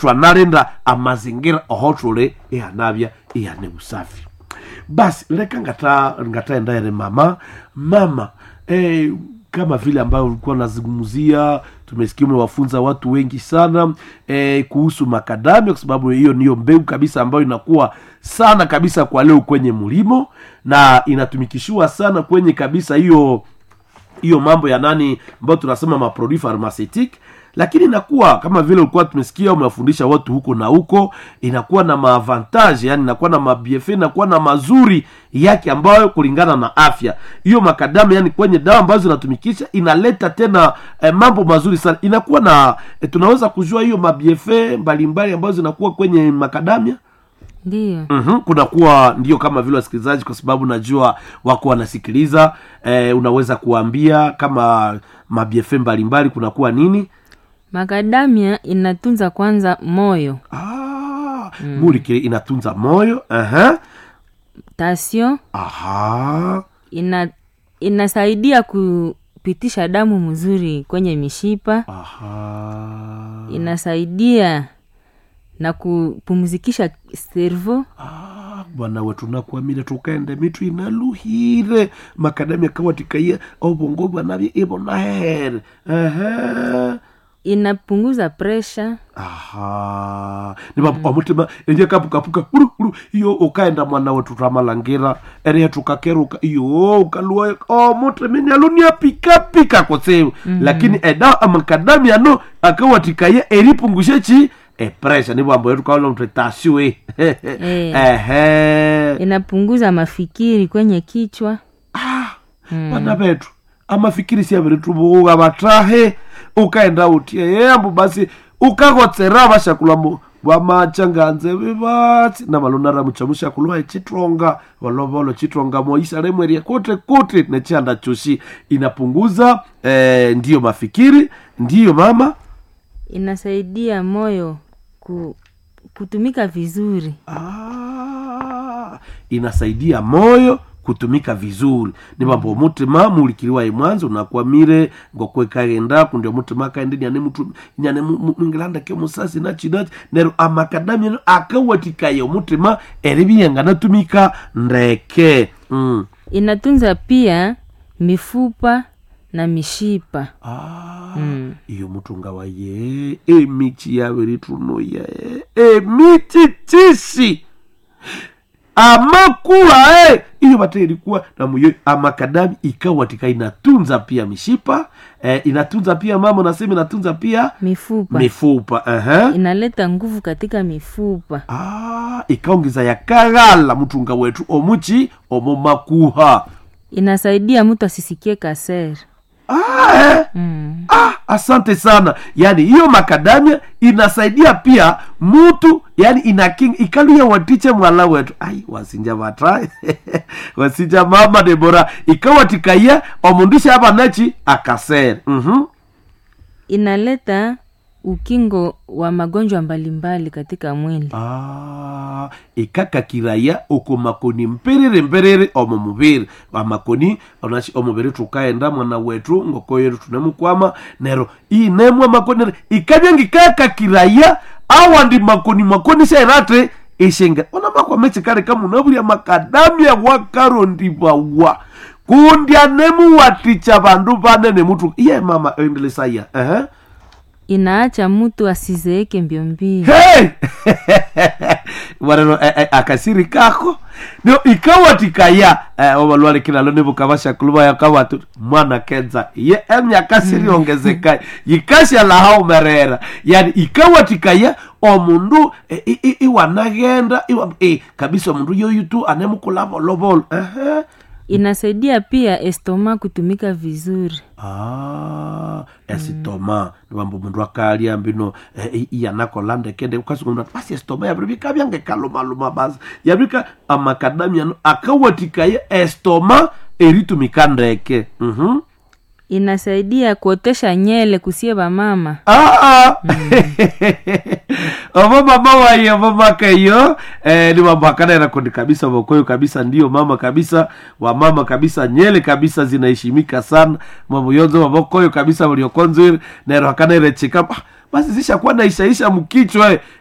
twanalinda amazingira ohotule ihanavya ihane usafi basi leka ngata ngataendaere mama mama eh, kama vile ambayo ulikuwa unazungumzia tumesikia umewafunza watu wengi sana eh, kuhusu makadamia kwa sababu hiyo niyo mbegu kabisa ambayo inakuwa sana kabisa kwa leo kwenye mlimo na inatumikishiwa sana kwenye kabisa hiyo hiyo mambo ya nani ambayo tunasema maproduit pharmaceutique lakini inakuwa kama vile ulikuwa tumesikia umewafundisha watu huko na huko inakuwa na maavantage yani inakuwa na mabiefe inakuwa na mazuri yake ambayo kulingana na afya hiyo makadamu yani kwenye dawa ambazo zinatumikisha inaleta tena eh, mambo mazuri sana inakuwa na eh, tunaweza kujua hiyo mabiefe mbalimbali ambazo zinakuwa kwenye makadamia ndiyo mm-hmm. kunakuwa ndio kama vile wasikilizaji kwa sababu najua wako wanasikiliza eh, unaweza kuambia kama mabiefe mbalimbali kunakuwa nini makadamia inatunza kwanza moyo ah, mm. mulikile inatunza moyo uh-huh. tasio aha ina inasaidia kupitisha damu mzuri kwenye mishipa aha inasaidia na kupumzikisha servo Ah, bwana wetu nakwamire tukaende mitu inaluhire makadamia kawatikaiya obongo bwanavye ibonahere uh-huh. inapunguza presha aha niba mm. omutima enye kapukapuka uru uru iyo ukaenda mwana wetu tamalangira erehe tukakeruka iyo ukalua omutima nialunia pikapika kosewu mm. lakini eda amakadami ano akawatikaye eripungushe chi epresha nibwambo yetu kaola mtu tashiwe ehe inapunguza mafikiri kwenye kichwa bana betu amafikiri siaviritubuga batahe ukaenda utie yambu basi ukagotsera bashakulamo bamachanganze bibatsi namalonara muchamushakulwa echitonga volovolo chitonga moisa lemweria kote kote nechanda chushi inapunguza eh, ndiyo mafikiri ndiyo mama inasaidia moyo ku, kutumika vizuri ah, inasaidia moyo kutumika vizuri ni mambo mutima mulikiliwa imwanzo nakwamire ngokwekagenda kundi omutima akaende nyane mutu nyane mu- mu- mwingilanda ke musasi nachinachi nero amakadami eno akawatikaye omutima eribiyenga natumika ndeke mm. inatunza pia mifupa na mishipa ah, Mm. iyo mutunga waye emichi yabiritunoya emichi chishi amakula eh. iyo bate ilikuwa namuyo amakadami ikawatika inatunza pia mishipa eh, inatunza pia mama nasema inatunza pia mifupa mifupa uh-huh. inaleta nguvu katika mifupa ah, ikaongeza yakaghala mutunga wetu omuchi omomakuha inasaidia mtu asisikie kasere ah, eh. mm. ah, asante sana yaani hiyo makadamia inasaidia pia mutu yani inaking ikaluya watiche mwala wetu ai wasinja vata wasinja mama debora ikawatikaya omundisha abanachi akasere mm-hmm. inaleta ukingo wa magonjwa mbalimbali katika mwili ah, ikakakiraya oko makoni mperere mperere omo mubiri amakoni onachi omubiri tukaenda mwana wetu ngoko yetu tunemukwama nero inemwa makoni ikabya ngikakakiraya awandi makoni makoni shairate ishenga ona makwamechi kale kamunabulya makadamya wakarondibawa kundya nemuwaticha bandu banene mutu iye mama endelesaya uh-huh. inaacha mtu asizeeke mbio mbio hey! warero eh, eh, akasiri kako nio ikawatikaya eh, obalwale kinalo nibukabashakuluba yakawatu mwana kenza ye emyaka siri ongezeka yikashyalaha merera yani ikawatikaya omundu eh, i- i- iwanagenda iwa, eh, kabisa omundu yoyutu anemukula volovolo uh-huh. inasaidia pia estoma kutumika vizuri Ah, esitoma nibamba omundu akalya mbino eh, iyanakola ndekende ukasukumna basi esitoma yabiri bikabyange kalumaluma basi yabika amakadamia no akawatikaya estoma eritumika ndeke mhm inasaidia kuotesha nyele kusie bamama Ah, obo mama waye obo makayo eh, ni mambo akanera kundi kabisa bokoyo kabisa ndio mama kabisa wa mama kabisa nyele kabisa zinaheshimika sana mambo yonzo mabokoyo kabisa buliokonzwire nero akanere chika basi zishakuwa naishaisha mkichwa